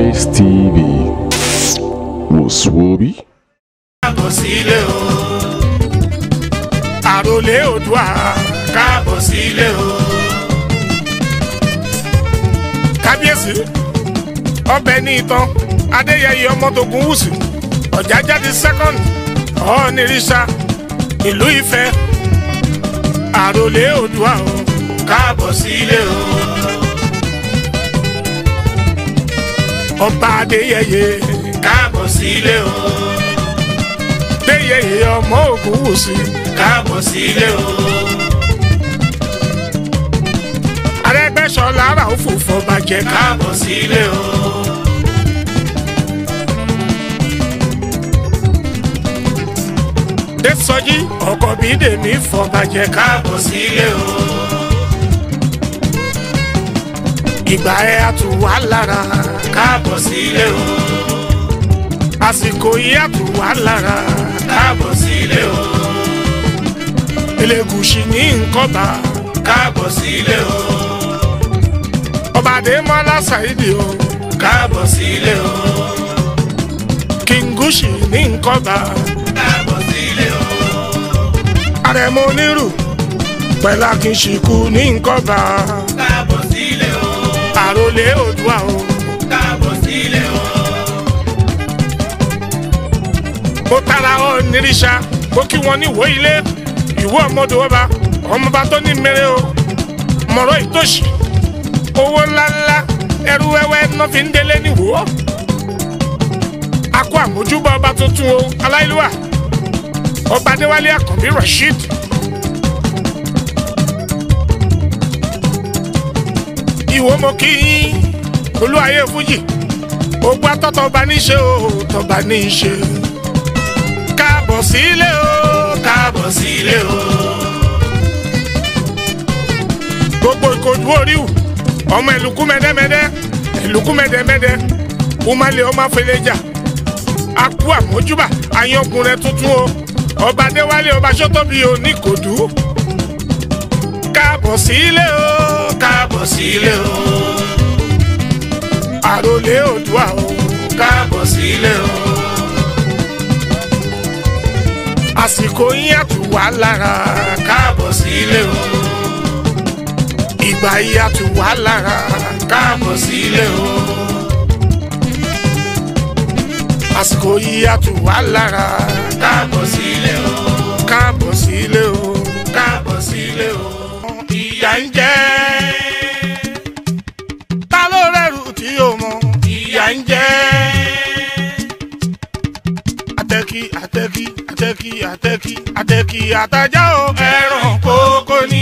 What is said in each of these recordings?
Arise TV. Woswobi. káàbọ̀ sílé o. àròlé òdùà káàbọ̀ sílé o. kábíyèsí ọbẹ̀ ní ìtàn adéyẹyẹ ọmọdógún wùsù ọ̀jájáde second ọ̀ọ́nìrìṣà ìlú ifẹ̀ àròlé òdùà o káàbọ̀ sílé o. ọba adéyẹyẹ káàbọ̀ sílé o déyẹyẹ ọmọ ògùn wùsì káàbọ̀ sílé o. arẹgbẹsọlá ara òfòfò bàjẹ́ káàbọ̀ sílé o. désọjí ọkọ bíi dèmí fọ bàjẹ́ káàbọ̀ sílé o. ìgbà ẹ àtúwà lára káàbọ̀ sílé o àsìkò yìí àtúwà lára káàbọ̀ sílé o. elégùsì ní nkọ́ba káàbọ̀ sílé o. ọba adémọlá ṣáìdì o káàbọ̀ sílé o. kìngùsì ní nkọ́ba káàbọ̀ sílé o. àrẹ̀mọ onírù pẹ̀lú akínṣìkù ní nkọ́ba káàbọ̀ sílé o. àròlé òdùà o káàbọ̀ sílé o. mo tara ọ nírìṣà mo kí wọn ní ìwó ilé ìwó ọmọdé ọba ọmọba tó ní mèrè o mọ̀rọ̀ ìtòṣì owó ńláńlá ẹrú wẹ́wẹ́ náà fi ń délé níwò akọ àmójúbọ ọba tuntun o aláìlúwà ọba adéwálé àkànbí rasheed ìwó mo kí yín olúwayé fújì ogun atọ́tọ̀ ọba ní í ṣe o tọba ní í ṣe káàbọ̀ sílé o káàbọ̀ sílé o. gbogbo ìkojú oríwù ọmọ ìlúkú mẹ́dẹ́mẹ́dẹ́ ìlúkú mẹ́dẹ́mẹ́dẹ́ umale ọmọ afẹlẹ́jà akú àmójúbà àyànkùnrin tuntun o ọba adéwálé ọba sọ́tọ́bí o ní kòdú. káàbọ̀ sílé o káàbọ̀ sílé o. àròlé òdùà o káàbọ̀ sílé o àsìkò yín àtúwà lára káàbọ̀ sílé o. ìgbà yín àtúwà lára káàbọ̀ sílé o. àsìkò yín àtúwà lára káàbọ̀ sílé o. káàbọ̀ sílé o. káàbọ̀ sílé o. ìyà ń jẹ ta ló rẹrù tí yóò mọ ìyà ń jẹ atẹ́kí atẹ́kí atẹ́kí atẹ́kí atẹ́kí àtajà o ẹran kókó ni.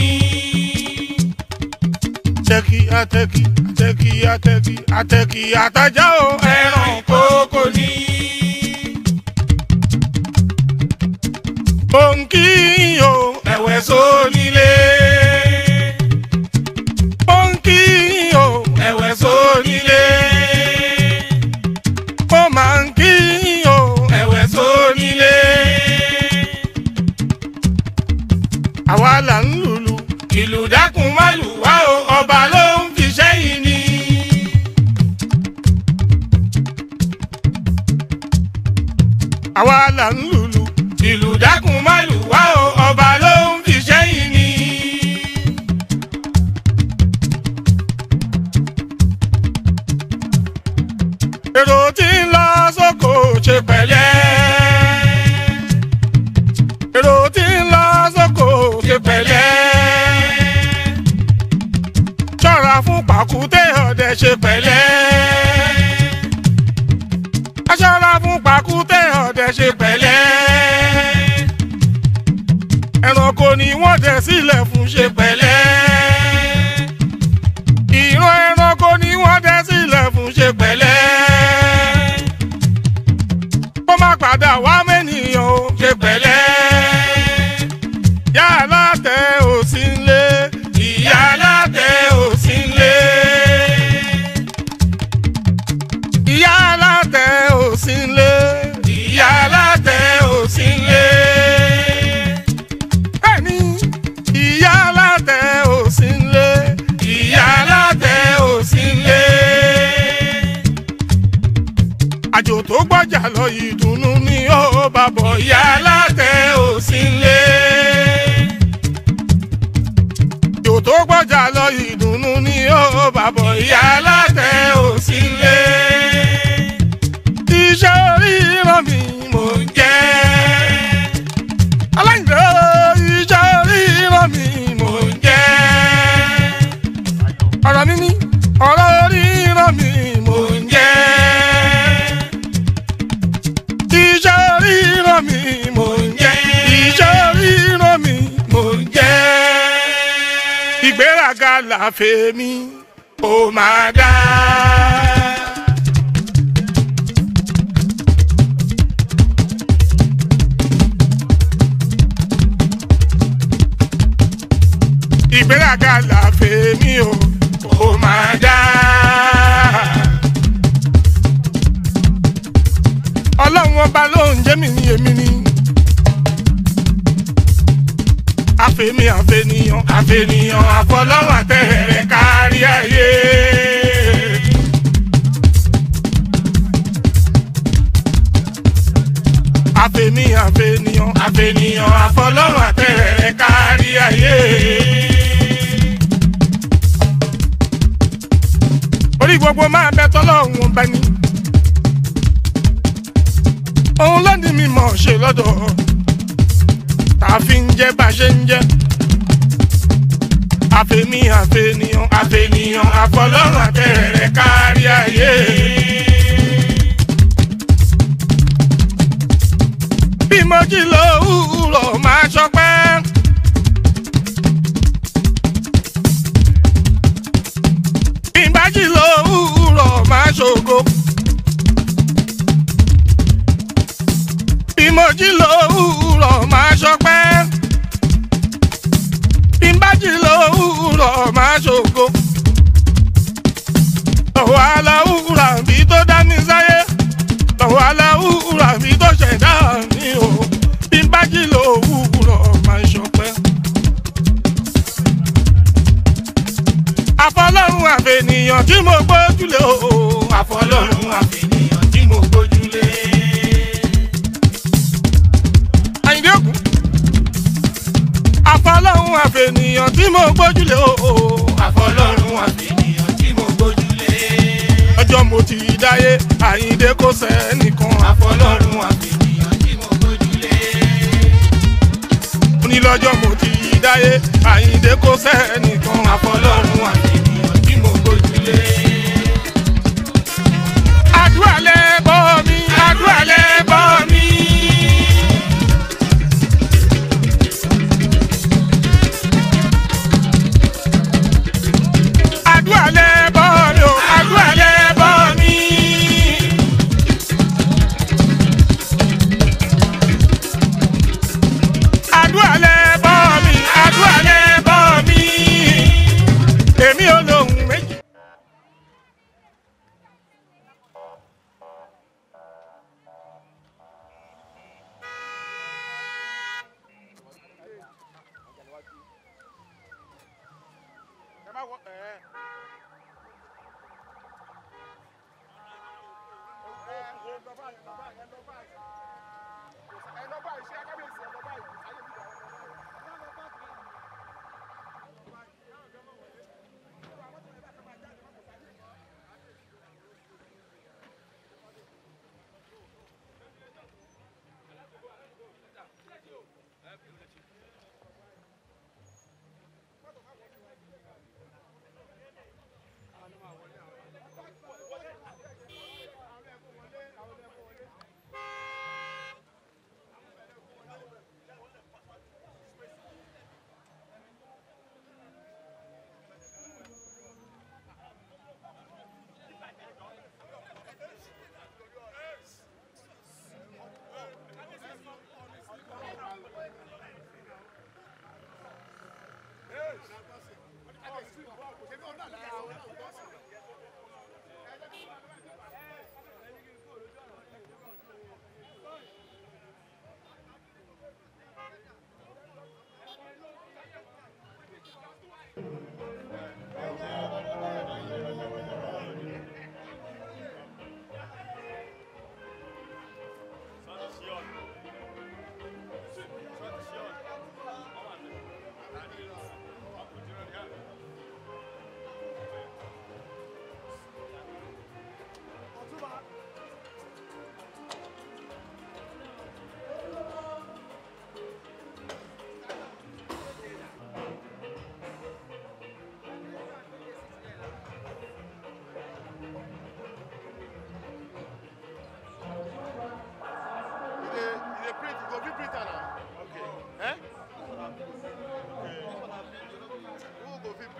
atẹ́kí atẹ́kí atẹ́kí atẹ́kí atẹ́kí àtajà o ẹran kókó ni. òǹkì o ẹ̀wẹ̀ sónílé. òǹkì o ẹ̀wẹ̀ sónílé. ó máa ń kí o ẹ̀wẹ̀ sónílé. àwa là ń lùlù ìlù dákun má lù wá o ọba ló ń fi sẹ́yìn ni. àwa là ń lùlù ìlù dákun má lù wá o ọba ló ń fi sẹ́yìn ni. èrò tí ń lọ sóko ṣe pẹ̀lẹ́. èrò tí ń lọ sóko ṣe pẹ̀lẹ́. ṣọ́ra fún pàkúté ọdẹ ṣe pẹ̀lẹ́. ṣọ́ra fún pàkúté ọdẹ ṣe pẹ̀lẹ́. ẹranko ni wọ́n dẹ sílẹ̀ fún ṣe pẹ̀lẹ́. ìran ẹranko ni wọ́n dẹ sílẹ̀ fún ṣe pẹ̀lẹ́ kó má padà wá mẹ́nìyàn o ṣe pẹ̀lẹ́. Ìyá alátẹ ò sí nlé. Ìyá alátẹ ò sí nlé. Ìyá alátẹ ò sí nlé. Ìyá alátẹ ò sí nlé. Bẹ́ẹ̀ni, ìyá alátẹ tó gbọ́jà lọ ìdùnnú ni ó bàbọ̀ ìyá alátẹ òsínlé. iṣẹ́ oríran mi mò ń jẹ́. aláìlẹ́ iṣẹ́ oríran mi mò ń jẹ́. ọ̀rọ̀ mi ní ọ̀rọ̀ oríran mi mò ń jẹ́. iṣẹ́ oríran mi mò ń jẹ́. iṣẹ́ oríran mi mò ń jẹ́. ìgbéraga làfẹ́ mi ó máa dá. ìgbéraga làfẹ́ mi ó ó máa dá. ọlọ́run ọba ló ń jẹ́ mi ní èmi ni. àfẹ́mi àfẹ́niyàn àfẹ́niyàn àfọlọ́run àtẹ̀rẹ̀ kárí ayé. àfẹ́mi àfẹ́niyàn àfẹ́niyàn àfọlọ́run àtẹ̀rẹ̀ kárí ayé. orí gbogbo máa bẹ tọ́lọ́run ọba ni. òun ló ní mímọ̀ ṣe lọ́dọ̀ tá a fi ń jẹ́ bá a ṣe ń jẹ́. àfẹ́mi àfẹ́niyàn àfẹ́niyàn àfọlọ́run àtẹ̀rẹ̀ kárí ayé. bí mo jí lówùúrọ̀ máa ṣọpẹ́. bí n bá jí lówùúrọ̀ máa ṣògo. bí mo jí lówùúrọ̀ máa ṣọpẹ́. bí n bá jí lówùúrọ̀ máa ṣògo. lọ́wọ́ aláwùrà bí tó dá mi sáyé. lọ́wọ́ aláwùrà bí tó ṣẹ̀dá mi o. bí n bá jí lówùúrọ̀ máa ṣọpẹ́. àfọlọ́run àfẹnìyàn tí mo gbójúlé o. àfọlọ́run àfẹnìyàn tí mo gbójúlé. àyìndé òkú. àfọlọ́run àfẹnìyàn tí mo gbójúlé o. àfọlọ́run àfẹnìyàn tí mo gbójúlé. ọjọ́ mo ti dáyé àyìndé kò sẹ́nìkan. àfọlọ́run àfẹnìyàn tí mo gbójúlé. onílọ́jọ́ mo ti dáyé àyìndé kò sẹ́nìkan. àfọlọ́run àfẹnìyàn tí mo gbójúlé. àdúrà lẹ bọ́ mi àdúrà lẹ bọ́ mi. àdúrà lẹ bọ́ mi o àdúrà lẹ bọ́ mi. àdúrà lẹ bọ́ mi àdúrà lẹ bọ́ mi. èmi ò lóhùn méjì. ẹ má wọ ẹ.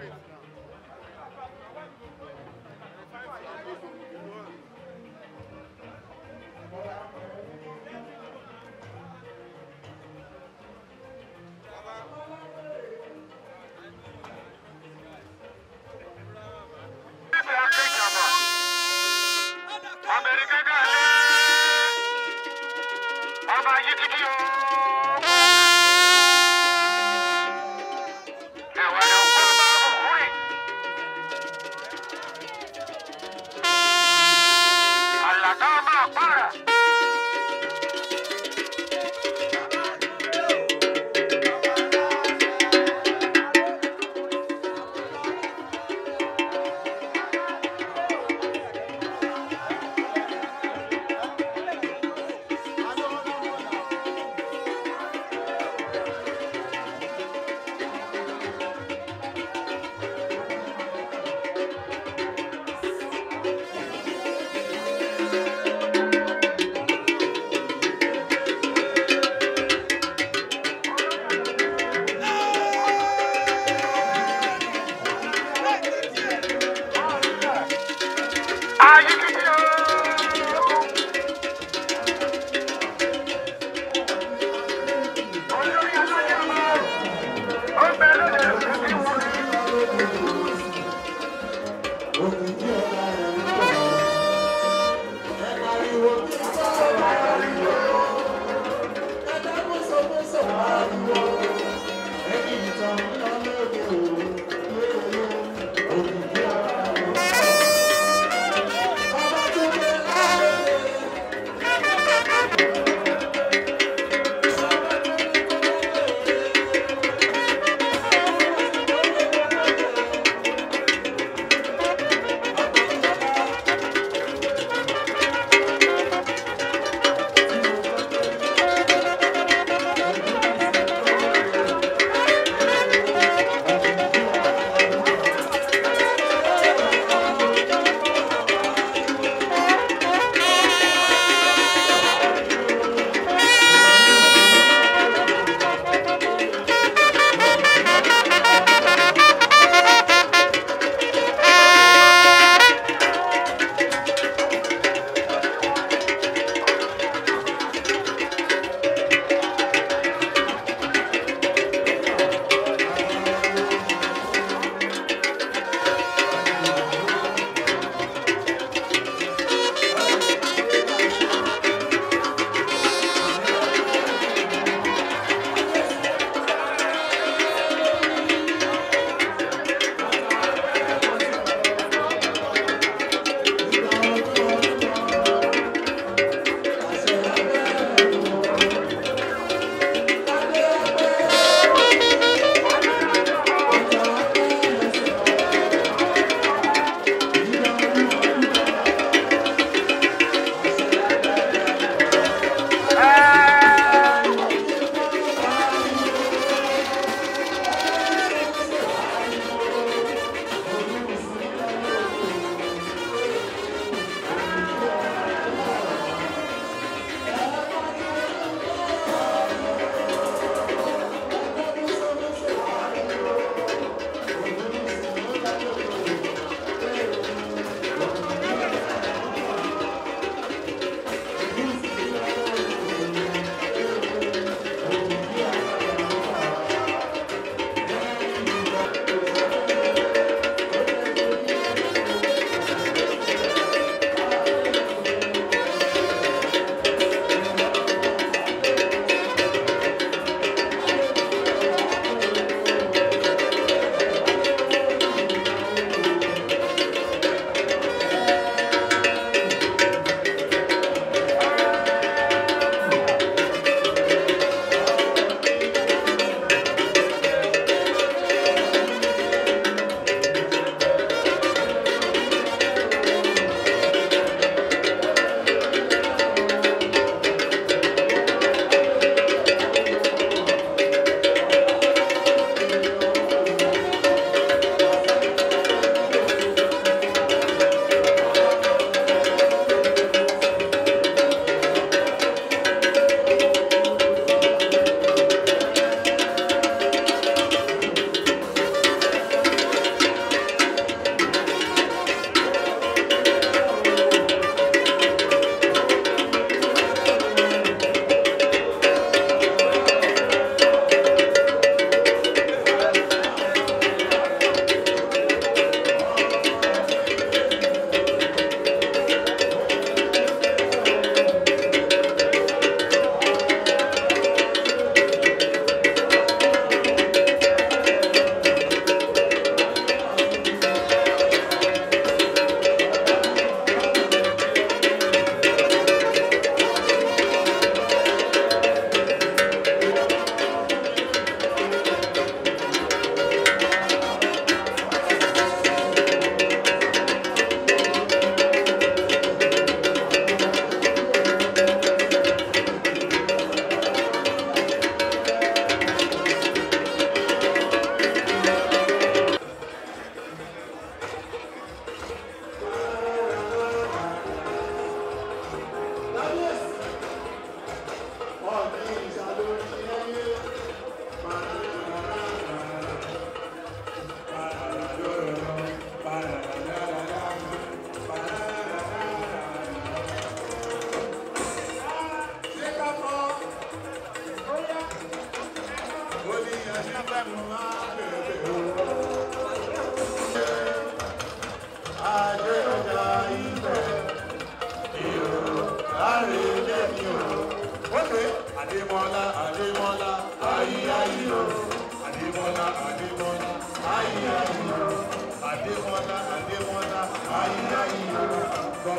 Thank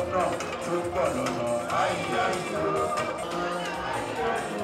lọ́nà tó pọ̀ lọ́nà ayé ayé.